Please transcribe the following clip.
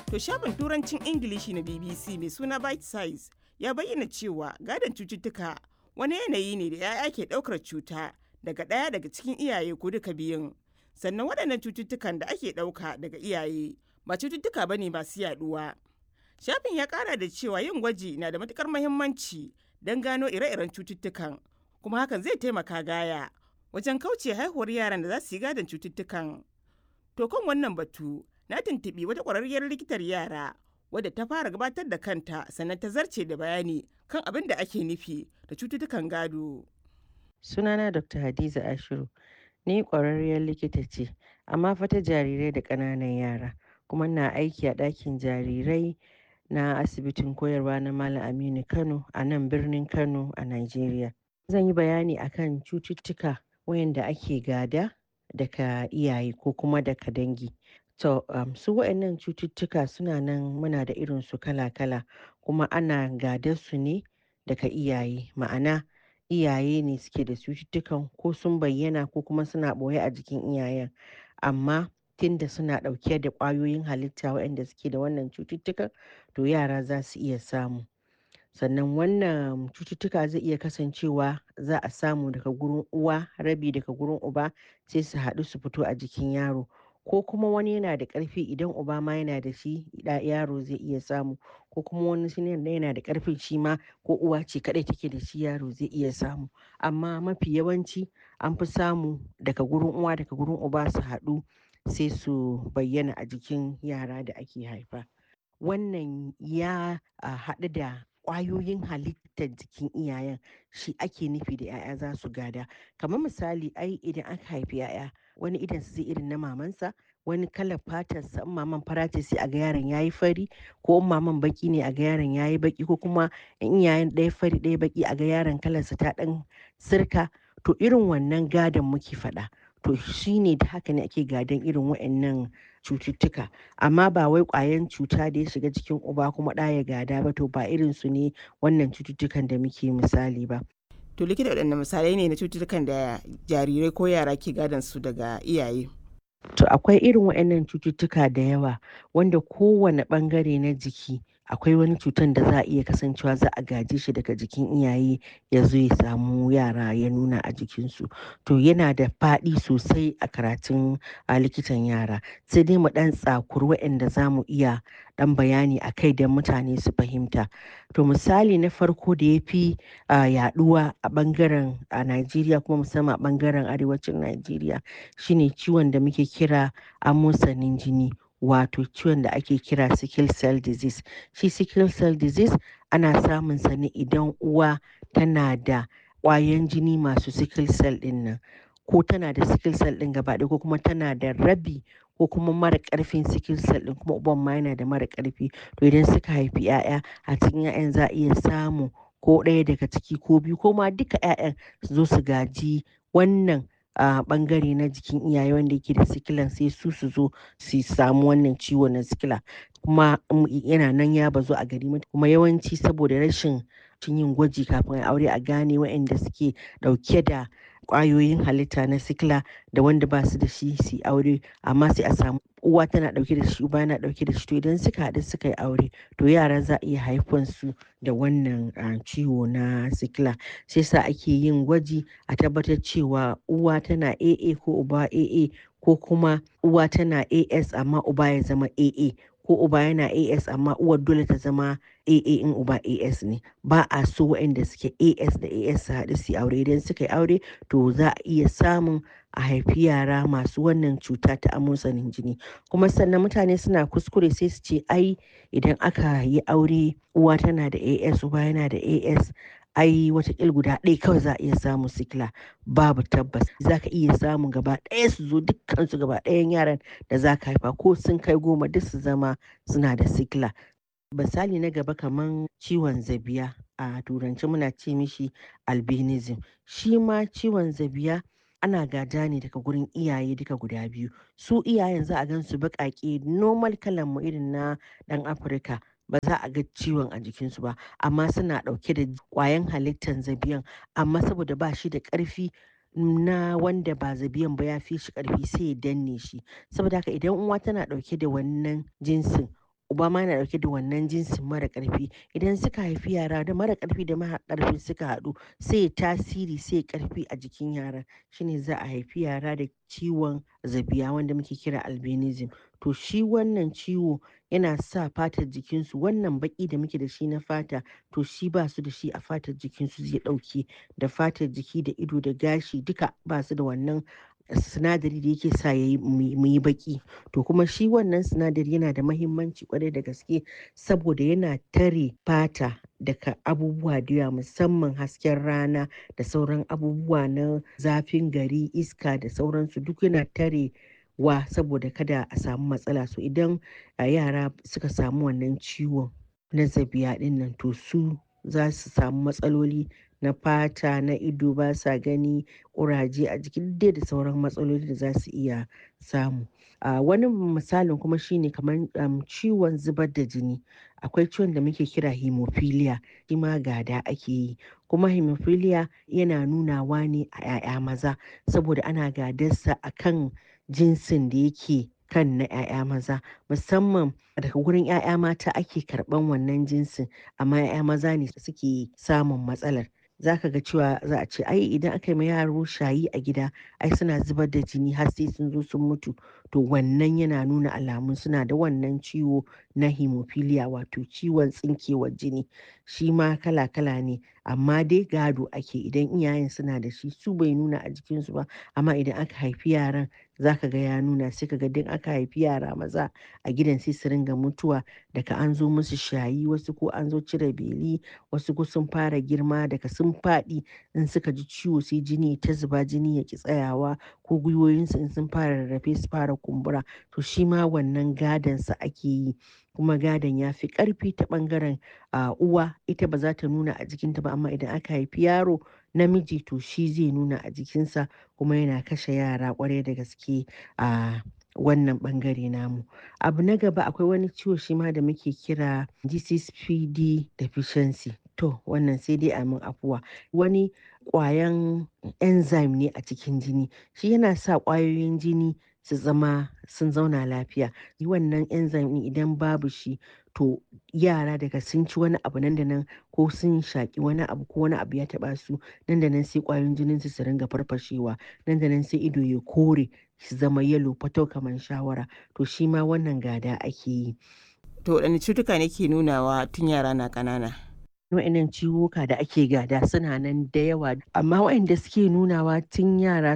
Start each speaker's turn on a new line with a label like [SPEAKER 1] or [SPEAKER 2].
[SPEAKER 1] To shafin turancin Ingilishi na BBC mai suna Bite Size ya bayyana cewa gadon cututtuka wani yanayi ne da 'ya'ya ke ɗaukar cuta daga ɗaya daga cikin iyaye ko duka biyun. Sannan waɗannan cututtukan da ake ɗauka daga iyaye ba cututtuka ba ne masu yaɗuwa. Shafin ya ƙara da cewa yin gwaji na da matuƙar muhimmanci don gano ire-iren cututtukan kuma hakan zai taimaka gaya wajen kauce haihuwar yaran da za su yi gadon cututtukan. To kan wannan batu na tuntuɓi wata ƙwararriyar likitar yara wadda ta fara gabatar da kanta sannan ta zarce da bayani kan abin da ake nufi da cututtukan gado.
[SPEAKER 2] Sunana Dr. Hadiza Ashiru, ni ƙwararriyar likita ce, amma fa ta jarirai da ƙananan yara, kuma na aiki a ɗakin jarirai na asibitin koyarwa na Malam Aminu Kano a nan birnin Kano a Najeriya. Zan yi bayani akan cututtuka wayanda ake gada daga iyaye ko kuma daga dangi. To, um, su waɗannan cututtuka suna nan muna da irin su kala-kala kuma ana gadar su ne daga iyaye. Ma'ana iyaye ne suke da cututtukan ko sun bayyana ko kuma suna ɓoye a jikin iyayen. Amma tunda suna ɗauke da ƙwayoyin halitta waɗanda suke da wannan cututtukan, to yara za su iya samu. Sannan wannan cututtuka zai iya kasancewa za a samu daga gurin uwa, rabi daga gurin uba sai su haɗu su fito a jikin yaro. ko kuma wani yana da ƙarfi idan uba ma yana da shi yaro zai iya samu ko kuma wani shi yana da ƙarfin shi ma ko uwa ce kaɗai take da shi yaro zai iya samu amma mafi yawanci an fi samu daga gurin uwa daga gurin uba su haɗu sai su bayyana a jikin yara da ake haifa wannan ya haɗu da ƙwayoyin halittar jikin iyayen shi ake nufi da 'ya'ya za su gada kamar misali ai idan aka haifi 'ya'ya wani idan zai irin na mamansa wani kalar fatarsa in maman fara ce sai a ga yaron yayi fari ko in maman baki ne a ga yaron yayi baki ko kuma in iyayen ɗaya fari ɗaya baki a ga yaron kalarsa ta ɗan sirka to irin wannan gadon muke faɗa to shine da haka ne ake gadon irin waɗannan cututtuka amma ba wai ƙwayan cuta da ya shiga jikin uba kuma ɗa ya gada ba to ba irin su ne wannan cututtukan da muke misali ba
[SPEAKER 1] To likita waɗanne misalai ne na cututtukan da jarirai ko yara ke gadon su daga iyaye?
[SPEAKER 2] To akwai irin waɗannan cututtuka da yawa wanda kowane ɓangare na jiki akwai wani cutan da za a iya kasancewa za a gaje shi daga jikin iyaye ya zo ya samu yara ya nuna a jikinsu. To yana da faɗi sosai a karatun a likitan yara sai dai mu ɗan tsakuri waɗanda za mu iya ɗan bayani a kai don mutane su fahimta. To misali na farko da ya fi yaɗuwa a ɓangaren a Najeriya kuma musamman a ɓangaren arewacin Najeriya shine ciwon da muke kira amosanin jini wato ciwon da ake kira sickle cell disease. Shi sickle cell disease ana samun sa ne idan uwa tana da ƙwayan jini masu sickle cell ɗin nan ko tana da sickle cell ɗin gaba ɗaya ko kuma tana da rabi ko kuma mara ƙarfin sickle cell ɗin kuma uban ma yana da mara ƙarfi to idan suka haifi 'ya'ya a cikin 'ya'yan za a iya samu ko ɗaya daga ciki ko biyu ko ma duka 'ya'yan su zo su gaji wannan a ɓangare na jikin iyaye wanda yake da sikilan sai su su zo su samu wannan ciwo na sikila kuma yana nan ya bazu a gari kuma yawanci saboda rashin yin gwaji kafin a aure a gane waɗanda suke ɗauke da ƙwayoyin halitta na sikila da wanda ba su da shi su aure amma sai a samu uwa tana ɗauke da shi uba yana ɗauke da shi to idan suka haɗu suka yi aure to yara za a iya haifan su da wannan ciwo na sikila sai sa ake yin gwaji a tabbatar cewa uwa tana AA ko uba AA ko kuma uwa tana AS amma uba ya zama AA ko uba yana AS amma uwar dole ta zama AA in uba AS ne ba a so waɗanda suke AS da AS su haɗu su aure idan suka yi aure to za a iya samun a haifi yara masu wannan cuta ta amosanin jini kuma sannan mutane suna kuskure sai su ce ai idan aka yi aure uwa tana da AS uba yana da AS ai watakil guda ɗaya kawai za a iya samun sikila babu tabbas za ka iya samun gaba ɗaya su zo dukkansu gaba ɗayan yaran da za ka haifa ko sun kai goma duk su zama suna da sikila misali na gaba kaman ciwon zabiya a turanci muna ce mishi albinism shi ma ciwon zabiya ana gada ne daga gurin iyaye duka guda biyu su iyayen za a gan su baƙaƙe normal kalan mu irin na ɗan afirka ba za a ga ciwon a jikinsu ba amma suna ɗauke da ƙwayan halittar zabiyan amma saboda ba shi da ƙarfi na wanda ba zabiyan ba ya fi shi ƙarfi sai ya danne shi saboda haka idan uwa tana ɗauke da wannan jinsin uba ma yana ɗauke da wannan jinsin mara ƙarfi idan suka haifi yara da mara ƙarfi da mara ƙarfi suka haɗu sai ya tasiri sai ya ƙarfi a jikin yaran shine za a haifi yara da ciwon zabiya wanda muke kira albinism to shi wannan ciwo yana sa fatar jikinsu wannan baƙi da muke da shi na fata to shi ba su da shi a fatar jikinsu zai ɗauke da fatar jiki da ido da gashi duka ba su da wannan sinadari da yake sa yayi mu yi baki to kuma shi wannan sinadari yana da mahimmanci kwarai da gaske saboda yana tare fata daga abubuwa da yawa musamman hasken rana da sauran abubuwa na zafin gari iska da sauransu duk yana tare wa saboda kada a samu matsala so idan yara suka samu wannan ciwon na zabiya din nan to su za su samu matsaloli na fata na ido ba sa gani ƙuraje a jiki dai da sauran matsaloli da za su iya samu a wani misalin kuma shine kamar ciwon zubar da jini akwai ciwon da muke kira hemophilia shi ma gada ake yi kuma hemophilia yana nunawa ne a 'ya'ya maza saboda ana gadarsa a kan jinsin da yake kan na 'ya'ya maza musamman daga gurin 'ya'ya mata ake karɓan wannan jinsin amma 'ya'ya maza ne suke samun matsalar za ka ga cewa za a ce ai idan aka yi ma yaro shayi a gida ai suna zubar da jini har sai sun zo sun mutu to wannan yana nuna alamun suna da wannan ciwo na hemophilia wato ciwon tsinkewar jini shi ma kala-kala ne amma dai gado ake idan iyayen suna da shi su bai nuna a jikinsu ba amma idan aka haifi yaran za ka ga ya nuna sai ka ga duk aka haifi yara maza a gidan sai su ringa mutuwa daga an zo musu shayi wasu ko an zo cire beli wasu ko sun fara girma daga sun faɗi in suka ji ciwo sai jini ta zuba jini ya ki tsayawa ko gwiwoyinsu in sun fara rarrafe su fara kumbura to shi ma wannan gadon sa ake yi kuma gadon ya fi ƙarfi ta ɓangaren uwa ita ba za ta nuna a jikinta ba amma idan aka haifi yaro namiji to shi zai nuna a jikinsa kuma yana kashe yara kwarai da gaske a wannan bangare namu abu na gaba akwai wani ciwo shi ma da muke kira GCPD deficiency to wannan sai dai a min afuwa wani kwayan enzyme ne a cikin jini shi yana sa kwayoyin jini su zama sun zauna lafiya wannan enzyme ɗin idan babu shi to yara daga sun ci wani abu nan da nan ko sun shaƙi wani abu ko wani abu ya taɓa su nan da nan sai ƙwayoyin jinin su su ringa farfashewa nan da nan sai ido ya kore su zama yalo fatau kamar shawara to shi ma wannan gada ake yi
[SPEAKER 1] to waɗanne cutuka ne ke nunawa tun yara na ƙanana
[SPEAKER 2] wa'annan ciwuka da ake gada suna nan da yawa amma waɗanda suke nunawa tun yara